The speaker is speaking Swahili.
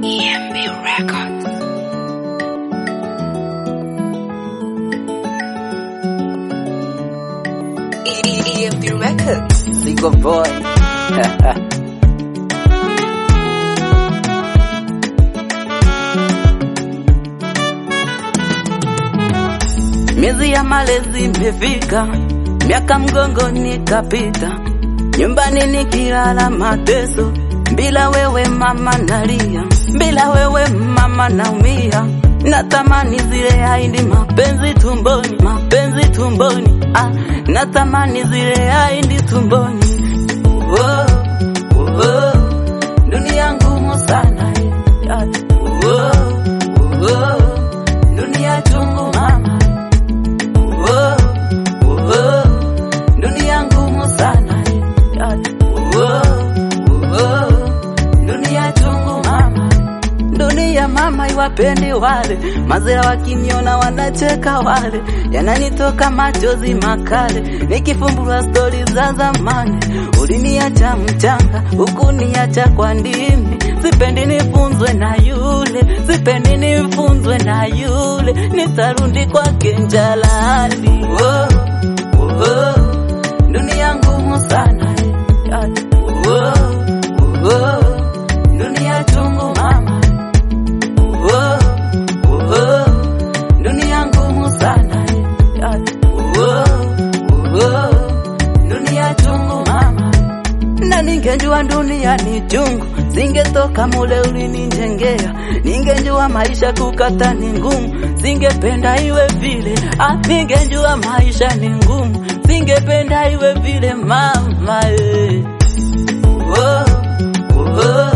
EMB Records. EMB Records. Single boy. Miezi ya malezi imefika, miaka mgongoni kapita, nyumbani nikilala mateso, bila wewe mama nalia, bila wewe mama naumia, natamani zile haindi mapenzi tumboni, mapenzi tumboni, ah, natamani zile haindi tumboni. Oh, oh, oh, dunia ngumu sana eh, ah, oh, oh, dunia chungu mama oh, oh, dunia ngumu sana eh, ah, oh, oh, dunia chungu mama dunia mama iwapendi wale mazira wakiniona wanacheka wale yananitoka machozi makale nikifumbua stori za zamani uliniacha mchanga hukuniacha kwa ndimi sipendi nifunzwe na yule sipendi nifunzwe na yule nitarudi kwake njalali oh, oh, dunia ngumu sana eh, ah, oh, oh, dunia chungu mama oh, oh, dunia ngumu sana eh, ah, oh, oh, dunia chungu mama na ningejua dunia ni chungu singetoka mule ulininjengea ningejua maisha kukata ni ngumu singependa iwe vile ah, ningejua maisha ni ngumu singependa iwe vile mama eh. oh, oh,